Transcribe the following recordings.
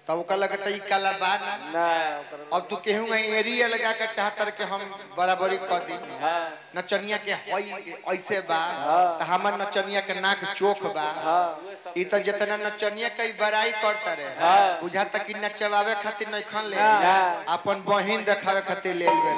तब ओकर लगे त ई काला बा ना ना ओकर अब तू केहू एरिया लगा के चाहतर के हम बराबरी कर दी हाँ नचनिया के हई ऐसे बा हाँ। त हमर नचनिया के नाक चोख बा हाँ ई त जितना नचनिया के बड़ाई करता रे हाँ। बुझाता कि नचवावे खातिर नहीं खन ले ना। अपन बहिन देखावे खातिर ले आइल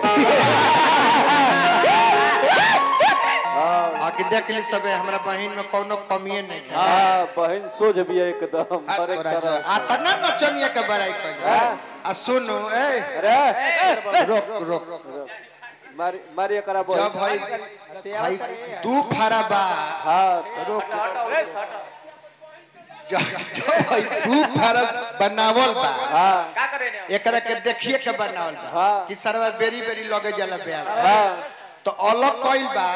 हाँ आ कि देख ली सबे हमरा बहिन में कोनो कमिए नहीं है हाँ बहन सोझ भी है एकदम आ हर एक तोरा तरह जो- आ तना नचनिया के बड़ाई कर हाँ। आ सुनो ए अरे रोक रोक मारी मारी एकरा बहन जब भाई भाई दू फारा बा हाँ रोक जब जब भाई दू फारा बनावल बा हाँ एकरा के देखिए के बनावल बा हाँ। कि सरवा बेरी बेरी लगे जाला ब्यास हाँ तो अलग कइल बा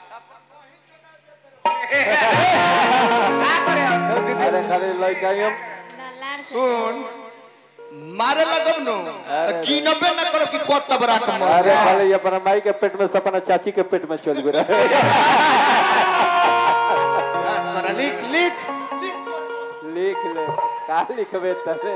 अरे खाली लड़का ही हम सुन मारे लगब नो अरे तो कीनबे ना करो कि को तबरा के मर अरे खाली अपना माई के पेट में से अपना चाची के पेट में चल गया तोरा लिख लिख लिख ले का लिखबे तबे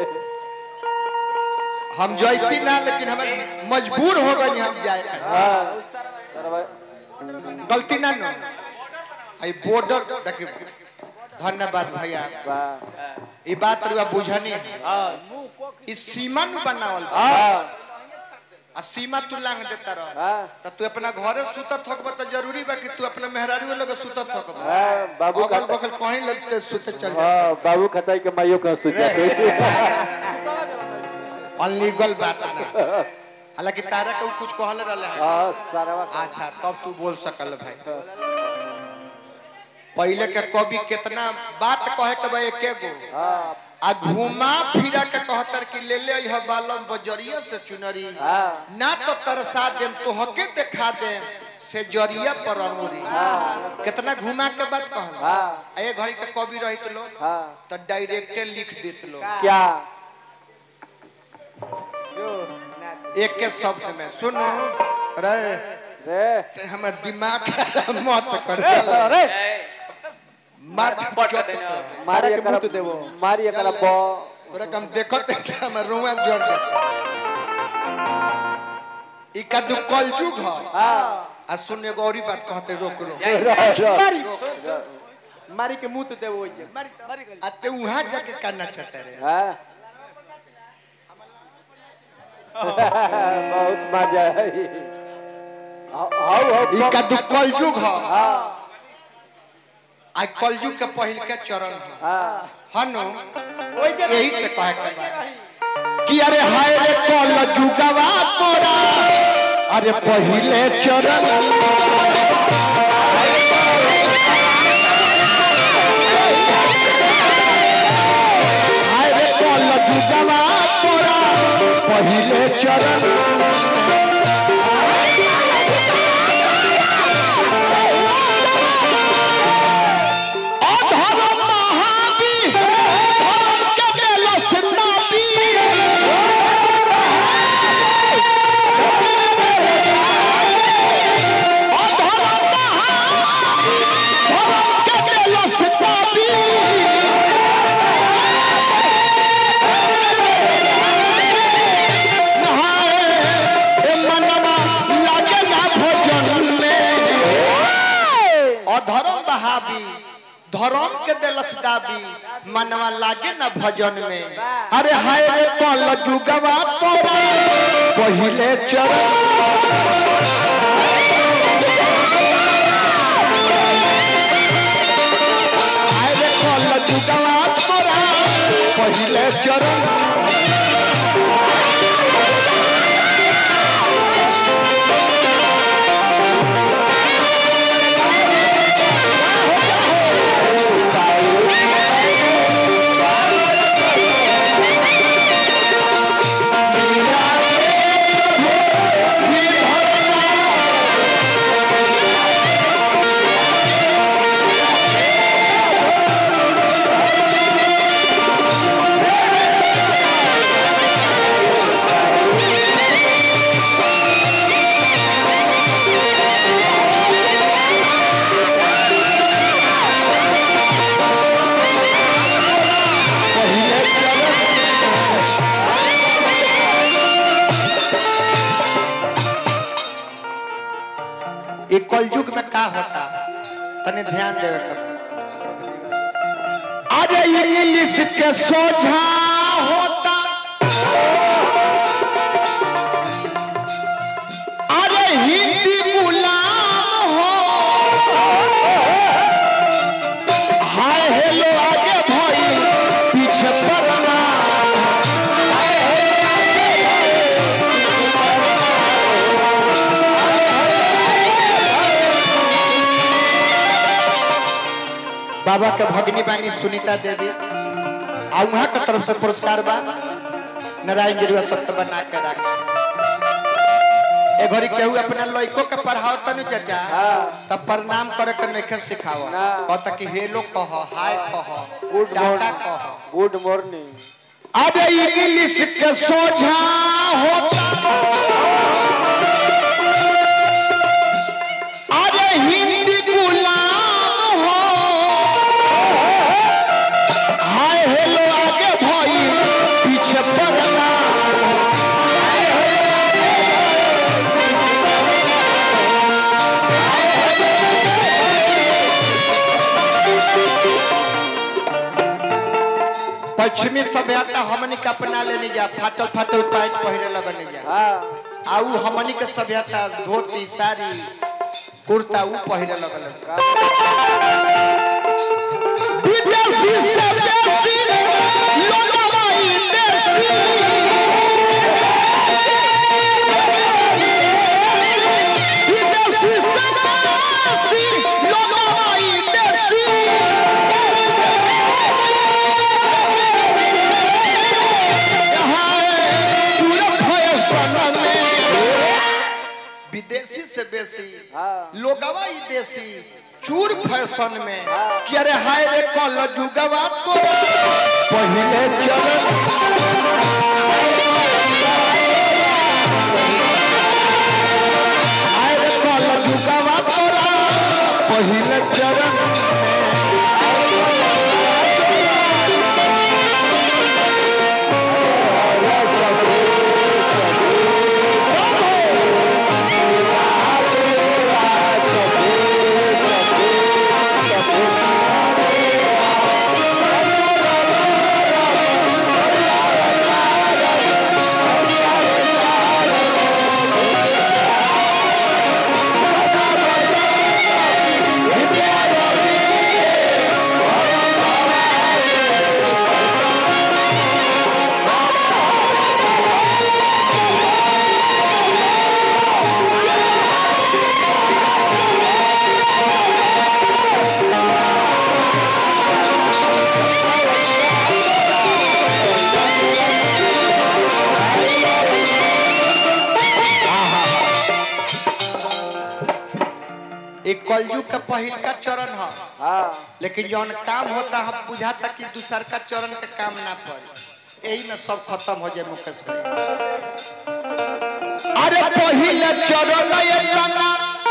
हम जैती ना लेकिन हमारे मजबूर हो गए हम जाए हाँ सरवा- गलती ना नो आई बॉर्डर देखिए धन्यवाद भैया वाह ई बात रुआ बुझनी है ई सीमा नु बनावल बा हाँ आ सीमा तू लांग देता रह हाँ त तू अपना घरे सुतत थकब त जरूरी बा कि तू अपना मेहरारू लगे सुतत थकब हाँ बाबू अगल का बगल कहीं लगते सुते चल जा हाँ बाबू खताई के माइयो का सुजा अनलीगल बात ना हालांकि तारा के उ कुछ कहल रहले है हाँ सरवा अच्छा तब तू बोल सकल भाई पहले के कवि कितना बात कहे के बा एके गो हाँ आ घुमा फिरा के कहतर कि ले ले यह बालम बजरिया से चुनरी हाँ ना तो तरसा देम तो हके दिखा देम से जरिया पर अंगुरी हाँ कितना घुमा के बात कहल हाँ आ ये घड़ी के कवि रहित लो हाँ तो डायरेक्टे लिख देत लो क्या एक के शब्द में सुनो रे रे ते हमर दिमाग खराब मत कर अरे मार मारी एकरा मारी एकरा बो तोरा कम देखत है हमर रुआ जोड़ देता ई कदू कलजुग ह हाँ आ सुन एगो औरी बात कहते रोक रो मारी के मुंह तो देव ओइ जे मारी मारी करी आ ते वहां जाके करना चाहते रे हाँ बहुत मजा आई हाउ हाउ ई कदू कलजुग ह हाँ आ कलजुग के पहिल के चरण ह हाँ हनु ओइ जे यही से कहे के बा कि अरे हाय रे कलजुगवा तोरा अरे पहिले चरण हाय रे कलजुगवा तोरा पहिले चरण अधर्म महावीर धर्म के बेलस नाबी अधर्म महावीर धर्म के बेलस नाबी नहाए ए मनवा लागे ना भोजन में अधर्म बहावी धर्म के दिलस दाबी मनवा लागे न भजन में अरे हाय रे कल जुगवा तोरा पहिले चरण हाय रे कल जुगवा तोरा पहिले चरण ये कलयुग में का होता तनी ध्यान देवे के बा। अरे इंग्लिश के सोझा होता अरे हिंदी गुलाम हो हाय हेलो आगे भाई पीछे पड़ना बाबा के भगनी बानी सुनीता देवी आ वहाँ के तरफ से पुरस्कार बा नारायण जरुआ सबके बना के राख ए घड़ी केहू अपना लइको के पढ़ाओ तनु चाचा हाँ। तब प्रणाम करे के नइखे सिखाओ ना। कहता कि हेलो कह हाय कह गुड टाटा मॉर्निंग कह गुड मॉर्निंग अबे इंग्लिश के सोझा होता अरे हिंदी गुलाम हो हाय हेलो आगे भाई पीछे पड़ना पश्चिमी सभ्यता हमनी के अपना लेने जा फाटल फाटल पैंट पहने लगने जा हाँ आउ हमनी के सभ्यता धोती साड़ी कुर्ता ऊ पहने लगल से। विदेशी से बेसी लोगवा ई देशी। विदेशी से बेसी लोगवा ई देशी। यहाँ चूरन फैशन में विदेशी से बेसी हाँ लोगवा ई देसी चूर फैशन में कि अरे हाय रे कल जुगवा तो पहले चरण हाय रे कल जुगवा तोरा पहले चरण एक कलयुग का पहिल का चरण है हाँ लेकिन जौन काम होता हम बुझाता कि दूसर का चरण के काम ना पड़े यही में सब खत्म हो जाए मुकेश भाई अरे पहले चरण ये तना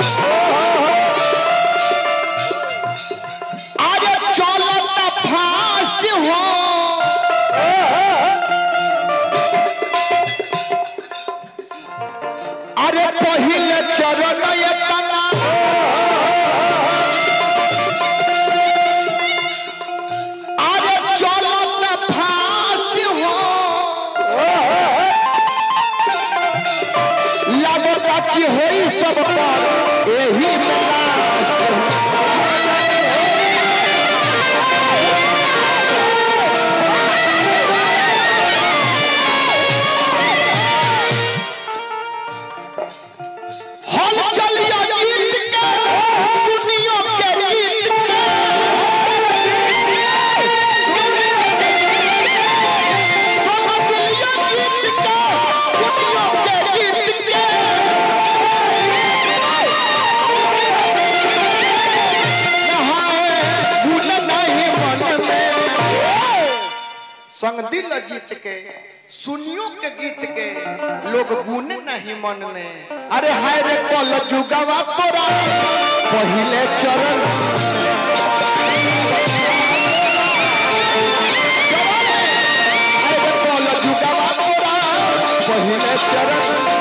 अरे चलता फास्ट हो अरे पहले चरण ये तना अरे चलत फास्ट हो लगता कि होई सब पर एही में लास्ट हल चलिया गीत के सुनियो के गीत के समझलिया गीत के सुनियो के गीत के नहाए गुण नहीं मन में संग दिल जीत के सुनियो के गीत के लोग गुन नहीं मन में अरे हाय रे कल जुगवा तोरा पहले चरण हाय रे कल जुगवा तोरा पहले चरण